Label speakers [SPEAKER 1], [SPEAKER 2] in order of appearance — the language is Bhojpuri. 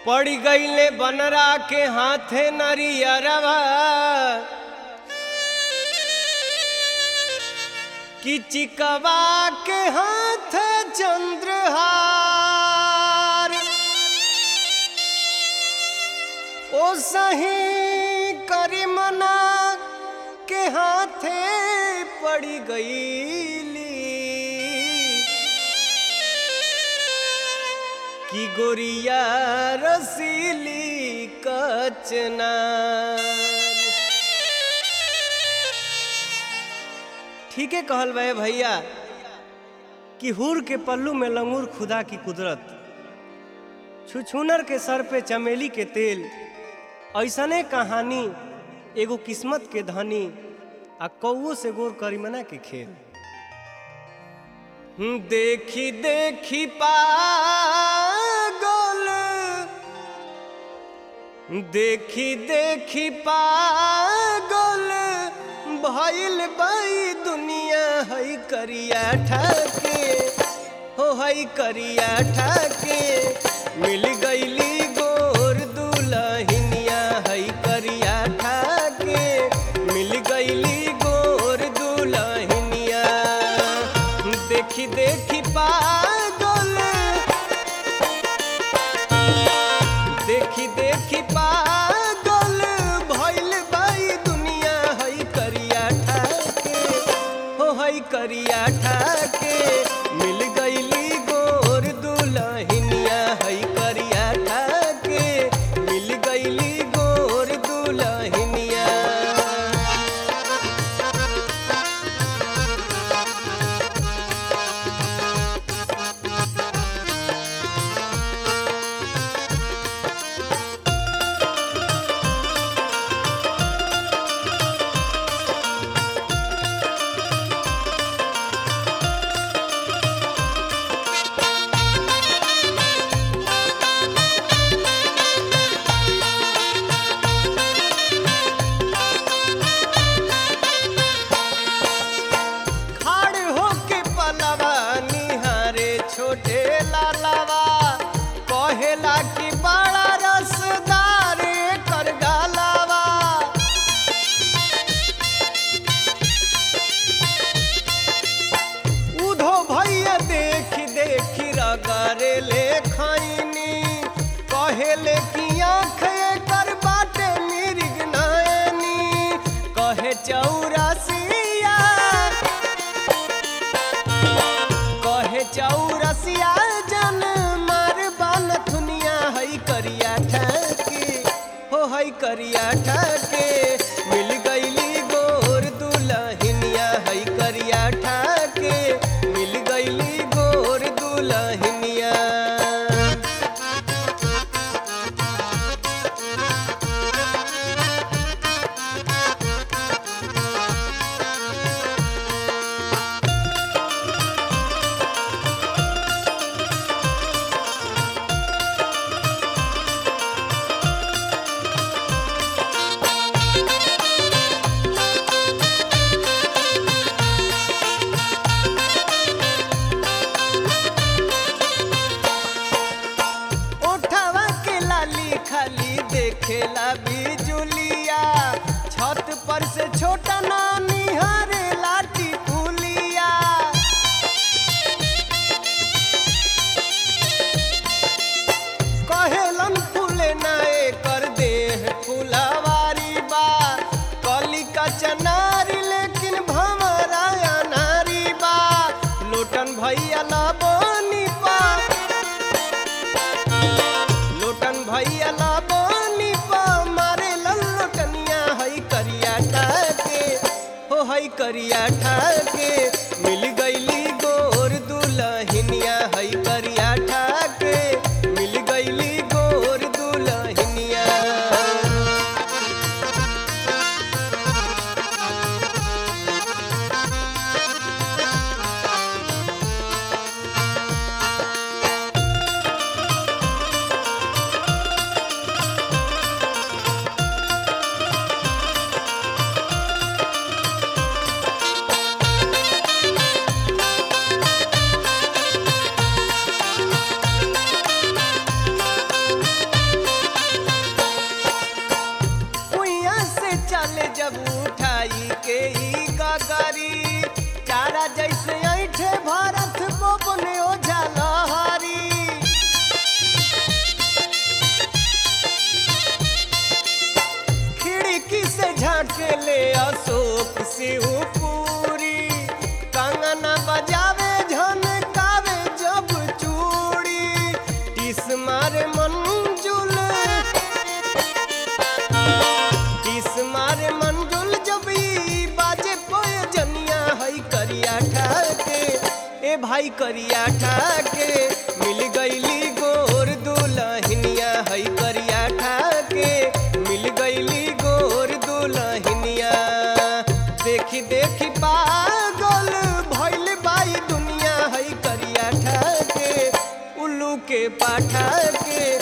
[SPEAKER 1] पड़ गईले बनरा के हाथे नरियरवा कि चिकवा के हाथ चंद्रहार ओ सही करीमना के हाथे पड़ी गईली कि गोरिया रसीली कचनार ठीक है कहल बे भैया कि हुर के पल्लू में लंगूर खुदा की कुदरत छुछुनर के सर पे चमेली के तेल ऐसने कहानी एगो किस्मत के धनी आ कौओ से गोर करीमना के खेल हम्म, देखी देखी पागल देखी देखी पागल भइल बाई दुनिया हई करिया ठाके हो हई करिया ठाके मिल गईली गोर दुलहिनिया हई करिया ठाके मिल गईली गोर दुलहिनिया देखी देखी पागल देखी देखी पागल भइल बाई दुनिया हई करिया ठाके हो हई करिया ठाके मिल गईली गोर दुलहिनिया हई करिया ठाके मिल गईली गोर दुलहिनिया खाड़ होके पलवा निहारे छोटे लालवा कहेला कि बड़ा रसदार कर गालवा उधो भैया देख देख रगरे ले खैनी कहेले कि आँख कर बाटे मिर्ग नयनी कहे चौरसिया कहे चौरसिया जन मार बान थुनिया हई करिया ठाके हो हई करिया ठाके मिल गईली गोर दुलहिनिया हई करिया ठाके मिल गईली गोर दुलहिनिया ओठवा के लाली खाली देखेला बिजुलिया छत पर से छोटा नानी हरे लाठी पुलिया कहेलन फूले नाए कर देह फुलवारी बा कली का चनारी लेकिन भमरा नारी बा लोटन भैया ला बोनी पा लोटन भैया ला बोनी पा मारे लल्लोटनिया हई करिया ठाके हो हई करिया ठाके मिल गईली गोर दुलहिनिया हई करिया ठाके मिल गईली गोर दुलहिनिया शिवपुरी कंगना बजावे झनकावे जब चूड़ी टिस मारे मंजुल टिस मारे मंजुल जब ई बाजे पोए जनिया हई करिया ठाके ए भाई करिया ठाके मिल गईली गोर दुलहिनिया हई करिया ठाके मिल गईली गोर दुलहिनिया देखी देखी पागल भइल बाई दुनिया हई करिया ठाके उल्लू के पाठा के